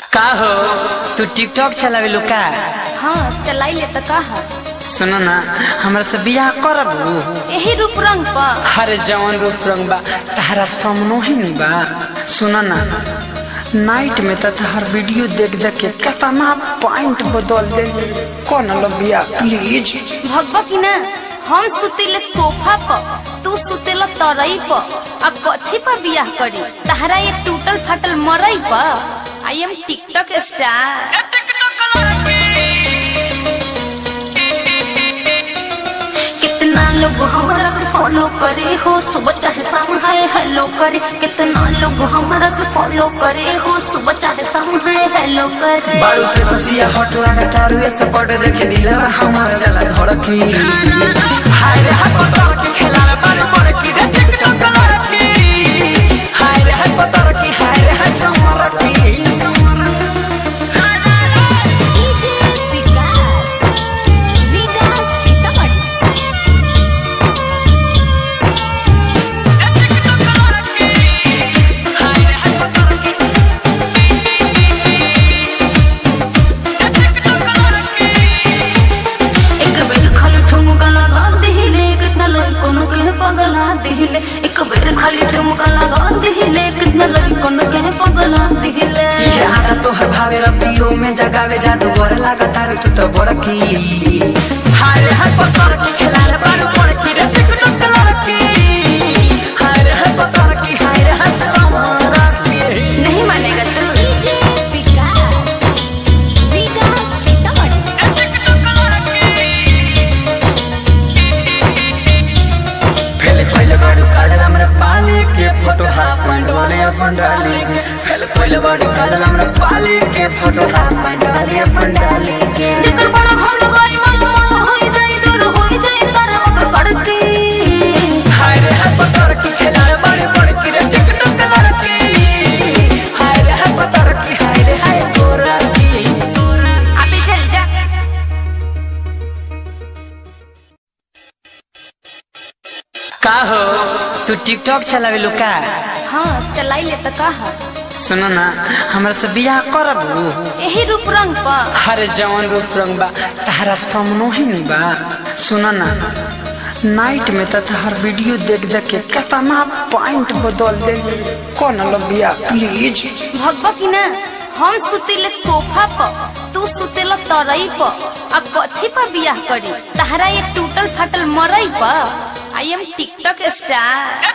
का हो तू टिकटॉक चलावे लो का हाँ चलाई ले तो कहा सुन ना हमरा से बियाह करब यही रूप रंग पर हरे जवन रूप रंग बा तारा सामनो ही नहीं बा सुन ना नाइट में तो हर वीडियो देख देख के कितना पॉइंट बदल दे कौन लो बिया प्लीज भगवा की ना हम सुतेले सोफा पर तू सुतेला तरई पर अब कथी पर बियाह करी तहरा एक टूटल फाटल मरई पर आई एम टिकटॉक स्टार कितना लोग हमारा के फॉलो करे हो सुबह चाहे शाम है हेलो करे कितना लोग हमारा के फॉलो करे हो सुबह चाहे शाम है हेलो करे बारू से खुशिया हट लगा तारू ऐसे पट देखे दिला हमारा गला धड़की हाय रे हाय पतर की खेला रे बारू बड़ की रे टिकटॉक लड़की हाय रे हाय पतर की हाय रे हाय समर की डीजे विकास विकास सीतामढ़ी एक बेर खाली ठुमका लगा दिहिले कितना लड़कों के पगला दिहिले एक बेर खाली ठुमका लगा दिहिले कितना लड़कों के पगला दिहिले ये आदा तोहर भावे रतियो में जगावे जादू बर लागा तारू तू तो बड़की हाय रे हाय पतर की खेला रे बारू बड़ की रे टिकटॉक लड़की हाय रे हाय पतर की हाय रे हाय समर की नहीं मानेगा तू डीजे विकास विकास सीतामढ़ी फेल कोइल बारू काडल हमरा पाले के फोटो हाफ पैंट वाले अपन डाली के फेल कोइल बारू काडल हमरा पाले के फोटो हाफ पैंट वाले अपन डाली के जेकर बड़ा भल गई मन मन होई जाई दूर होई जाई सारा ओकर पड़ती हाय रे हाय पतर की खेला रे बड़े बड़े की रे टिकटॉक लड़की हाय रे हाय पतर की हाय रे हाय गोरा की अबे चल जा का हो तू टिकटॉक चलावे लो का हाँ चलाई ले तो कहा सुन ना हमरा से बियाह करब यही रूप रंग पर हरे जवन रूप रंग बा तारा सामनो ही नहीं बा सुन ना नाइट में तो हर वीडियो देख देख के कितना पॉइंट बदल दे कौन लो बिया प्लीज भगवा की ना हम सुतेले सोफा पर तू सुतेला तरई पर अब कथी पर बियाह करी तहरा एक टूटल फाटल मरई पर आई एम टिकटॉक स्टार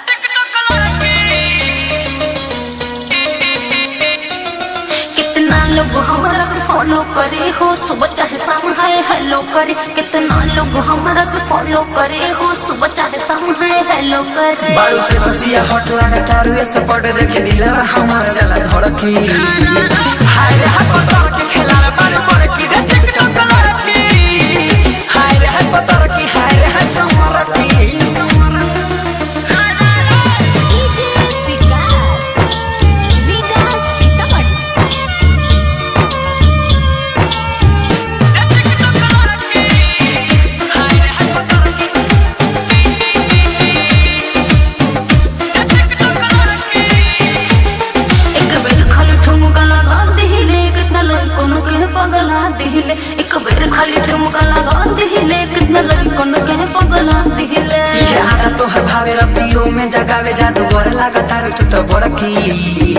कितना लोग हमारा के फॉलो करे हो सुबह चाहे शाम है हेलो करे कितना लोग हमारा के फॉलो करे हो सुबह चाहे शाम है हेलो करे बारू से खुशिया हट लगा तारू ऐसे पट देखे दिला हमारा गला धड़की हाय रे हाय पतर की खेला रे बारू बड़ की रे टिकटॉक लड़की हाय रे हाय पतर की हाय रे हाय समर की डीजे विकास विकास सीतामढ़ी एक बेर खाली ठुमका लगा दिहिले कितना लड़कों के पगला दिहिले एक बेर खाली ठुमका लगा दिहिले कितना लड़कों के पगला दिहिले ये आदा तोहर भावे रतियो में जगावे जादू बर लागा तारू तू तो बड़की